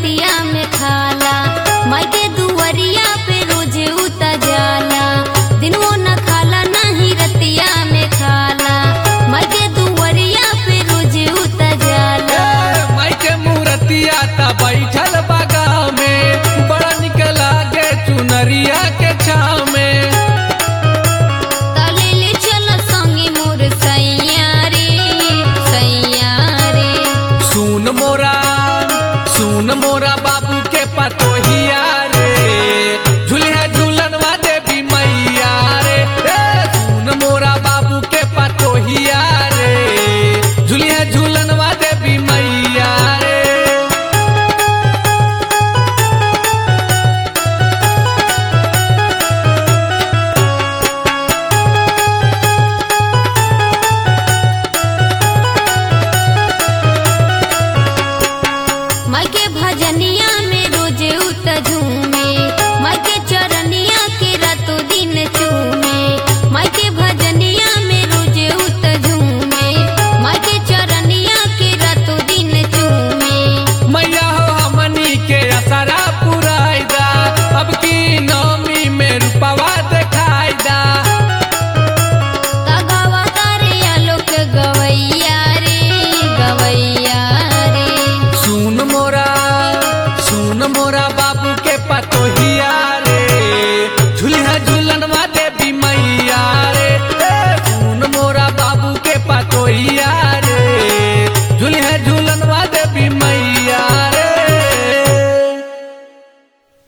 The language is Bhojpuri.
रतिया में खाला माई के दुवरिया पे रोज उता जाला दिनवो न खाला नहीं रतिया में खाला माई के दुवरिया पे रोज उता जाला माई के मूर्तिया ता बैठल बागा में बड़ा निक लागे चुनरिया के छाव में तले ले चल संगे मोर सैया रे सैया रे सुन मोरा सुन मोरा बाबू के पतोहिया रे झुलिया झूलनवा देवी मैया रे ए, सुन मोरा बाबू के पतोहिया रे झुलिया झूलनवा देवी मैया रे माई के भजनिया में रोज उत झूमे माई के चरनिया के रातों दिन चूमे माई के भजनिया में रोज उत झूमे माई के चरनिया के रातों दिन चूमे मैया हो हमनी के असरा पुराइदा अब की नौमी में रूपवा देखाइदा तगवा तारे आलोक गवैया रे गवैया रे सुन मोरा सुन मोरा बा